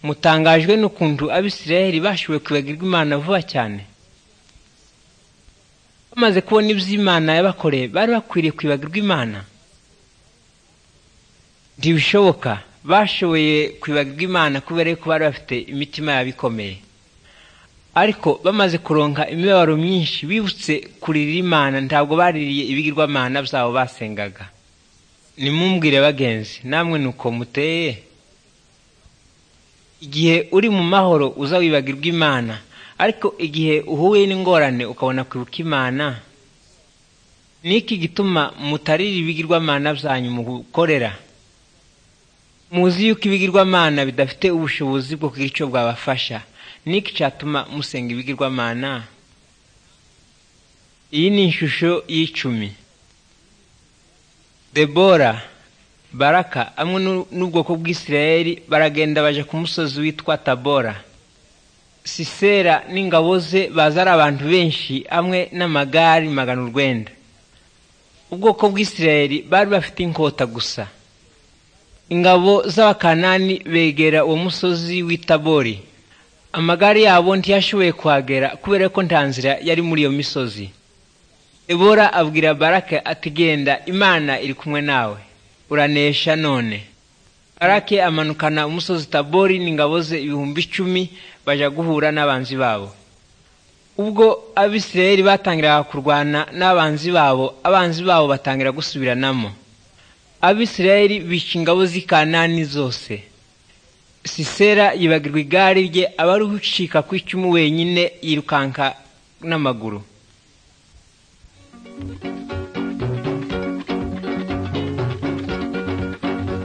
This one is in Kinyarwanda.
mutangajwe n'ukuntu abisirayeli bashoboye kwibagirwa imana vuba cyane bamaze kubona ibyo imana yabakoreye bari bakwiriye kwibagirwa imana ntibishoboka bashoboye kwibagirwa imana kubera yuko bari bafite imitima yabo ikomeye ariko bamaze kuronka imibabaro myinshi bibutse kurira imana ntabwo baririye ibigirwamana byabo basengaga nimumbwire bagenzi namwe nuko muteye igihe uri mu mahoro uza wibagirwa imana ariko igihe uhuye n'ingorane ukabona kwibuka imana niki gituma mutarira ibigirwamana byanyu mu gukorera muzi yuko ibigirwamana bidafite ubushobozi bwo kugira icyo bwabafasha niki cyatuma musenga ibigirwamana iyi ni ishusho y'icumi debora baraka amwe n'ubwoko bw'isirayeli baragenda baje ku musozi witwa tabora sisera n'ingabo ze baza ari abantu benshi hamwe n'amagare magana urwenda ubwoko bw'isirayeli bari bafite inkota gusa ingabo z'abakanani begera uwo musozi w'itabori amagare yabo ntiyashoboye kuhagera kubera ko nta nzira yari muri iyo misozi ebora abwira barake ati genda imana iri kumwe nawe uranesha none barake amanukana umusozi tabori n'ingabo ze ibihumbi icumi bajya guhura n'abanzi babo ubwo abisirayeli batangiraga kurwana n'abanzi babo abanzi babo batangira gusubiranamo abisirayeli bica ingabo z'ikanani zose sisera yibagirwa igare rye aba ari gucika ku icumu wenyine yirukanka n'amaguru